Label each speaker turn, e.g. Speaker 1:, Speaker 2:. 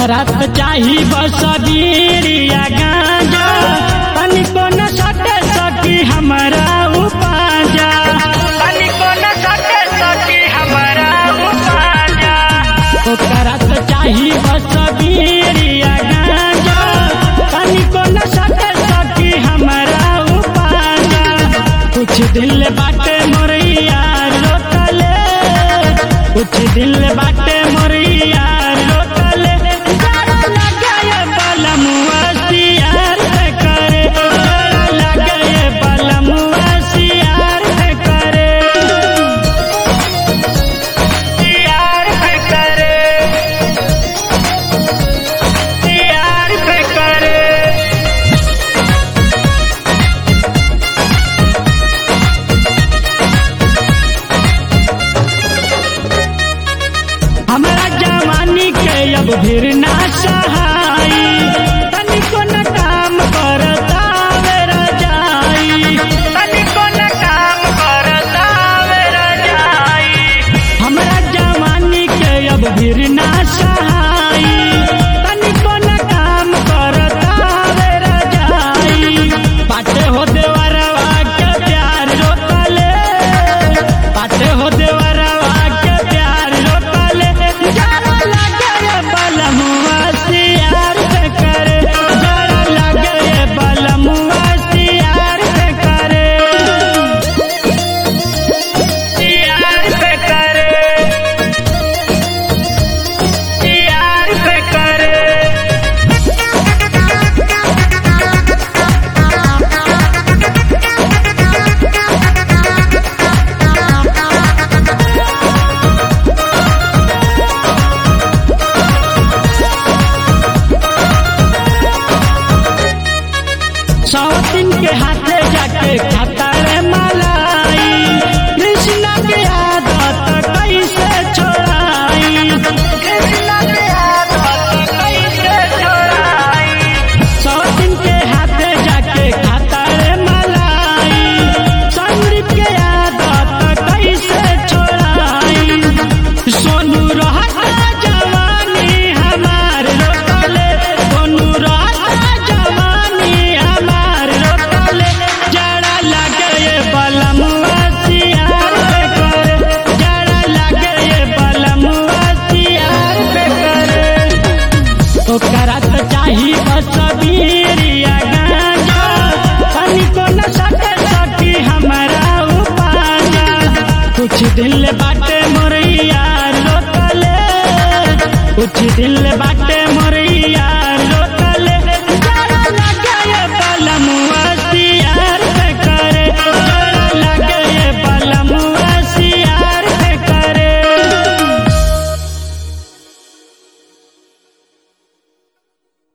Speaker 1: करत चाही बस बीड़िया गांजा तनिको न सटे सकी हमारा उपाजा तनिको न सटे सकी हमारा उपाजा ओ करत चाही बस बीड़िया गांजा तनिको न सटे सकी हमारा उपाजा कुछ दिल बाटे मोरैया रोतले कुछ दिल बाटे मोरैया रोतले जरा लगाए बलमुआ सियार पे करे जरा लगाए बलमुआ सियार पे करे सियार पे करे सियार पे करे हमारा जवानी के अब फिर ना सहाई तनिको न काम करता मेरा जाई तनिको न काम करता मेरा जाई हमारा जवानी के अब फिर ना सहाई तनिको न काम करता मेरा जाई पाटे हो देवरवा के प्यार रोतले पाटे हो देवरवा के प्यार रोतले जरा लगे बलमुआ सियार पे करे जरा लगे बलमुआ सियार पे करे सियार पे करे सियार पे करे सौतिन के हाथे जाके खाता रे मलाई कृष्णा के आदत कैसे छोड़ाई कृष्णा के आदत कैसे छोड़ाई सौतिन के हाथे जाके खाता रे मलाई संगीत के आदत कैसे छोड़ाई सोनू रहता जवानी हमार रोतले सोनू रहता जवानी हमार रोतले जड़ा लगे ये बलमुआ सियार पे करे जड़ा लगे ये बलमुआ सियार पे करे ओकरा तो चाही बस बीरिया गांजा तनिको न सटे सकी हमारा उपाजा कुछ दिल बाटे मोरैया रोतले कुछ दिल बाटे मोर